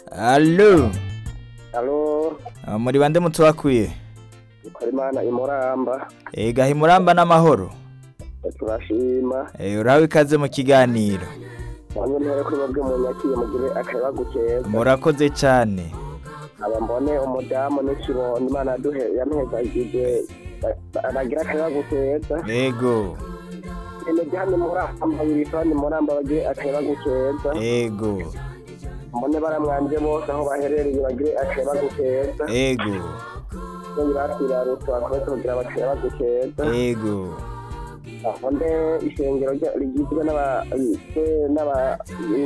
Allo, Halo, Ah, muri bande mutwakuye? Korimana imuramba, Ega himuramba n'amahoro. turashima. Eh, uraho ikaze mu kiganiro. Bamwe ntere kuri babwe mu nyakiye mugire akayabagu keza. Murakoze cane. Aba mbone umudamu n'ikibondo Imana yaduhe yamuhezagije aragira akayabagu keza. Ego, Imijyi hano imuramba wirifani imuramba bagire akayabagu keza. ego, Mbone baramwanje bose aho baherereye bagire akayabagu keza. ego, Iyo batwirarutse bakomeze kugira akayabagu keza. ego. Aho nde ishengero rya- rigizwe n'aba n'aba